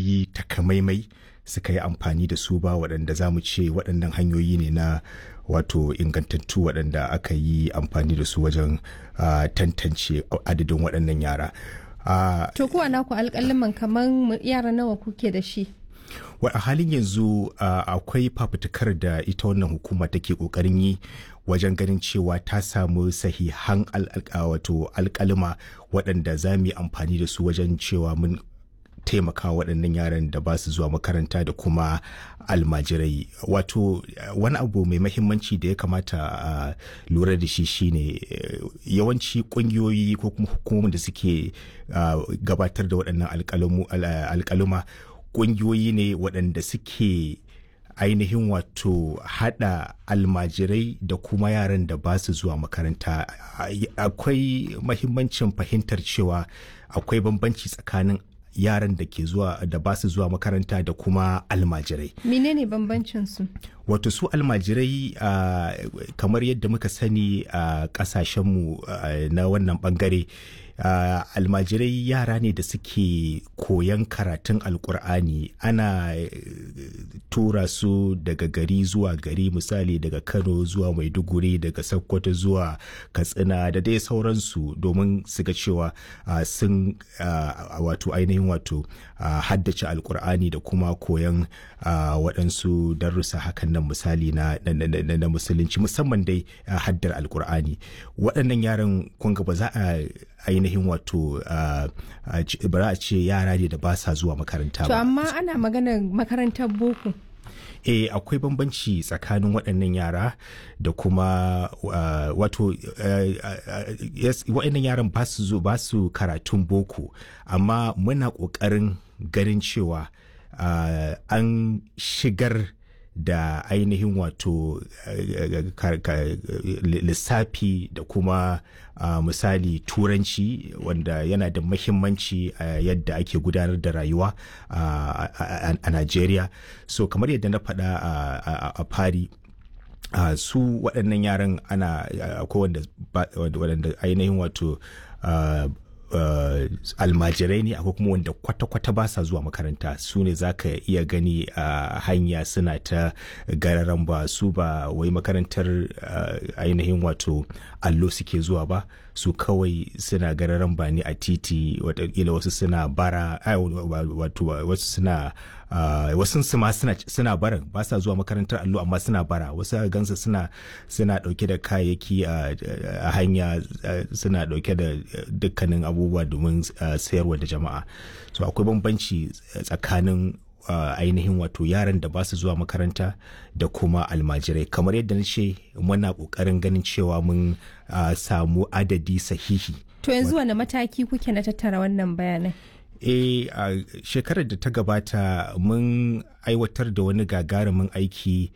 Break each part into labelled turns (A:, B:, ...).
A: hanyoyi takamaimai suka yi amfani da su ba waɗanda za mu ce waɗannan hanyoyi ne na wato ingantattu waɗanda aka yi amfani da su wajen uh, tantance adadin waɗannan yara. Uh,
B: to kuwa naku alƙaliman kamar yara nawa kuke da shi?
A: a halin yanzu uh, akwai fafutukar da ita wannan hukuma take kokarin yi wajen ganin cewa ta samu sahihan wato alkalima waɗanda za mu yi amfani da su wajen cewa mun taimaka waɗannan yaran da ba su zuwa makaranta da kuma almajirai wato wani abu mai mahimmanci da ya kamata a lura da shi shine yawanci ƙungiyoyi ko kuma hukumomin da suke gabatar da waɗannan alkaluma ƙungiyoyi ne waɗanda suke ainihin wato hada almajirai da kuma yaran da ba su zuwa makaranta akwai mahimmancin fahimtar cewa akwai bambanci tsakanin yaran da ke zuwa da ba su zuwa makaranta da kuma almajirai
B: menene bambancin su
A: wato su almajirai uh, kamar yadda muka sani a uh, kasashenmu uh, na wannan bangare Uh, almajirai yara ne da suke koyan karatun alkur'ani ana uh, tura su daga gari zuwa gari misali daga kano zuwa maiduguri daga sokoto zuwa katsina da dai sauransu domin su ga cewa uh, sun wato ainihin wato haddace alkur'ani da kuma koyan waɗansu darussa hakan nan misali na, na, na, na musulunci musamman dai haddar alkur'ani waɗannan yaran kunga ba za a ainihin wato bara a ce yara ne da ba sa zuwa makaranta ba.
B: To amma ana magana makarantar boko.
A: eh akwai bambanci tsakanin waɗannan yara da kuma uh, wato uh, uh, yes, waɗannan yaran ba su ba su karatun boko amma muna ƙoƙarin ganin cewa an shigar da ainihin wato lissafi da kuma misali turanci wanda yana da mahimmanci a yadda ake gudanar da rayuwa a Najeriya so kamar yadda na faɗa a fari su waɗannan yaran ana akwai wanda ainihin wato Uh, almajirai ne akwai kuma wanda kwata-kwata ba sa zuwa makaranta su ne za ka iya gani a uh, hanya suna ta gararan ba su ba wai makarantar uh, ainihin wato allo suke zuwa ba su kawai suna gararan ba ne a titi watakila wasu suna bara wato wasu suna wasu ma suna baran ba sa zuwa makarantar allo amma suna bara wasu gansa suna suna dauke da kayayyaki a hanya suna dauke da dukkanin abubuwa domin sayarwa da jama'a so akwai bambanci tsakanin Uh, ainihin wato yaran da ba su zuwa makaranta da kuma almajirai kamar yadda na ce muna kokarin ganin cewa mun uh, samu adadi sahihi
B: to yanzu wani mataki kuke na tattara wannan bayanai
A: e a uh, shekarar da ta gabata mun aiwatar da wani gagarumin aiki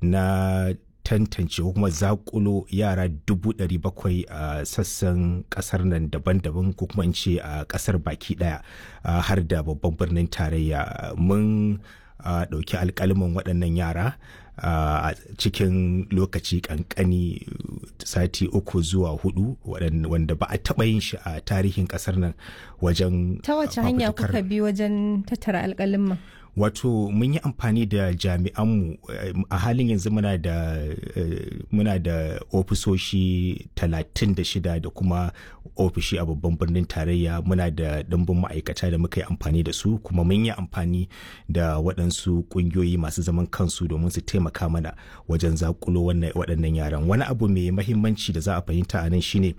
A: na tantance ko kuma zakulo yara dubu ɗari bakwai a sassan ƙasar nan daban-daban ko kuma in ce a ƙasar baki ɗaya har da babban birnin tarayya mun ɗauki alƙaliman waɗannan yara a cikin lokaci ƙanƙani sati uku zuwa hudu wanda ba a taɓa yin shi a tarihin ƙasar nan wajen
B: ta wace hanya kuka bi wajen tattara alƙaliman
A: wato mun yi amfani da jami'anmu a halin yanzu muna da muna da ofisoshi 36 da kuma ofishi a babban birnin tarayya muna da ɗimbin ma'aikata da muka yi amfani da su kuma mun yi amfani da waɗansu ƙungiyoyi masu zaman kansu domin su taimaka mana wajen zakulo waɗannan yaran wani abu mai mahimmanci da za a fahimta a nan shine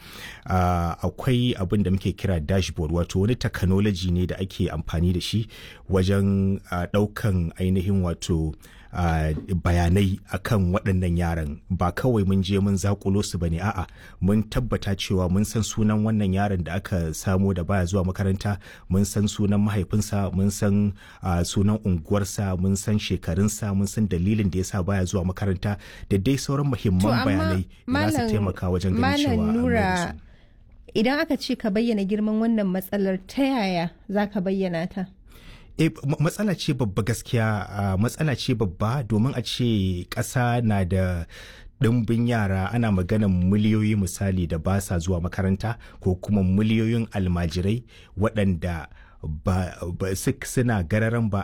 A: akwai abin da muke kira dashboard wato wani technology ne da ake amfani da shi wajen ɗaukan ainihin wato Uh, bayanai akan waɗannan yaran ba kawai mun je mun zakulo su bane a'a mun tabbata cewa mun san sunan wannan yaron da aka samo da baya zuwa makaranta mun san sunan mahaifinsa mun san uh, sunan unguwarsa mun san shekarunsa mun san dalilin da yasa baya zuwa makaranta da dai sauran muhimman bayanai da za su taimaka wajen ganin cewa
B: nura idan aka ce ka bayyana girman wannan matsalar ta yaya za ka bayyana ta
A: E, matsala ce babba gaskiya uh, matsala ce babba domin a ce ƙasa na da ɗimbin yara ana maganan miliyoyi misali da ba sa zuwa makaranta ko kuma miliyoyin almajirai waɗanda ba, ba suna gararan ba